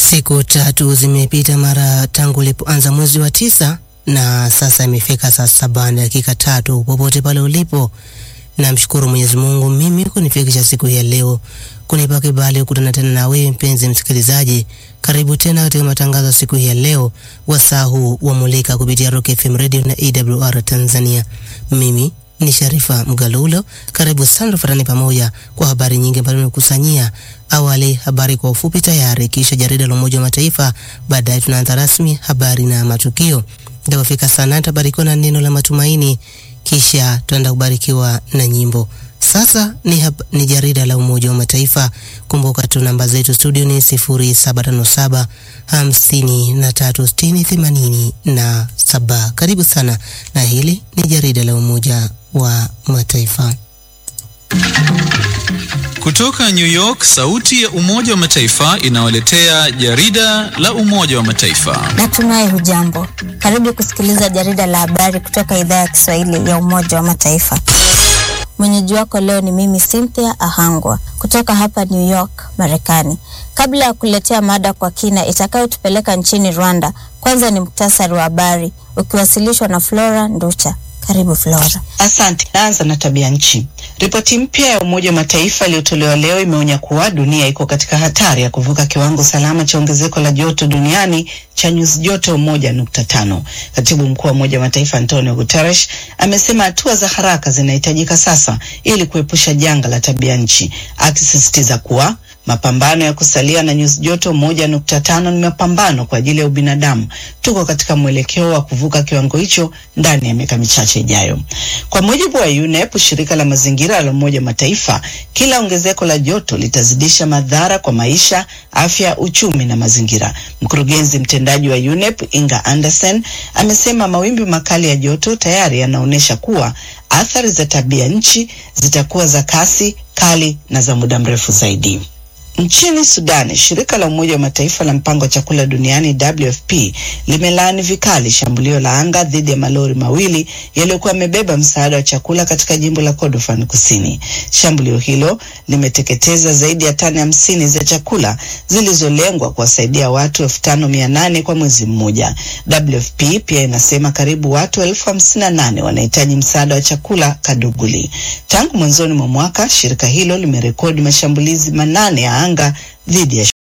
Siku tatu zimepita mara tangu ulipoanza mwezi wa tisa na sasa imefika saa saba na dakika tatu. Popote pale ulipo, namshukuru Mwenyezi Mungu mimi kunifikisha siku hii ya leo, kunipa kibali kukutana tena na wewe mpenzi msikilizaji. Karibu tena katika matangazo ya siku hii ya leo, wasaa huu wa Mulika kupitia Rock FM Radio na AWR Tanzania. Mimi ni Sharifa Mgalulo. Karibu sana tufuatane pamoja kwa habari nyingi ambazo nimekusanyia. Awali habari kwa ufupi tayari, kisha jarida la Umoja wa Mataifa, baadaye tunaanza rasmi habari na matukio. Itapofika saa nane tutabarikiwa na neno la matumaini, kisha tutaenda kubarikiwa na nyimbo. Sasa ni, hab, ni jarida la Umoja wa Mataifa. Kumbuka tu namba zetu studio ni 0757 hamsini na tatu sitini themanini na saba. Karibu sana, na hili ni jarida la Umoja wa Mataifa. Kutoka New York, sauti ya Umoja wa Mataifa inawaletea jarida la Umoja wa Mataifa. Natumai hujambo. Karibu kusikiliza jarida la habari kutoka idhaa ya Kiswahili ya Umoja wa Mataifa. Mwenyeji wako leo ni mimi Cynthia Ahangwa kutoka hapa New York, Marekani. Kabla ya kuletea mada kwa kina itakayotupeleka nchini Rwanda, kwanza ni muktasari wa habari ukiwasilishwa na Flora Nducha. Karibu Flora. Asante. Naanza na tabia nchi. Ripoti mpya ya Umoja wa Mataifa iliyotolewa leo imeonya kuwa dunia iko katika hatari ya kuvuka kiwango salama cha ongezeko la joto duniani cha nyuzi joto moja nukta tano. Katibu mkuu wa Umoja wa Mataifa Antonio Guterres amesema hatua za haraka zinahitajika sasa ili kuepusha janga la tabia nchi, akisisitiza kuwa mapambano ya kusalia na nyuzi joto moja nukta tano ni mapambano kwa ajili ya ubinadamu. Tuko katika mwelekeo wa kuvuka kiwango hicho ndani ya miaka michache ijayo. Kwa mujibu wa UNEP, shirika la mazingira la Umoja Mataifa, kila ongezeko la joto litazidisha madhara kwa maisha, afya, uchumi na mazingira. Mkurugenzi mtendaji wa UNEP Inga Anderson amesema mawimbi makali ya joto tayari yanaonyesha kuwa athari za tabia nchi zitakuwa za kasi kali na za muda mrefu zaidi. Nchini Sudani, shirika la Umoja wa Mataifa la mpango wa chakula duniani WFP limelaani vikali shambulio la anga dhidi ya malori mawili yaliyokuwa yamebeba msaada wa chakula katika jimbo la Kordofan Kusini. Shambulio hilo limeteketeza zaidi ya tani hamsini za chakula zilizolengwa kuwasaidia watu elfu tano mia nane kwa mwezi mmoja. WFP pia inasema karibu watu elfu hamsini na nane wanahitaji msaada wa chakula Kaduguli. Tangu mwanzoni mwa mwaka, shirika hilo limerekodi mashambulizi manane ya anga dhidi ya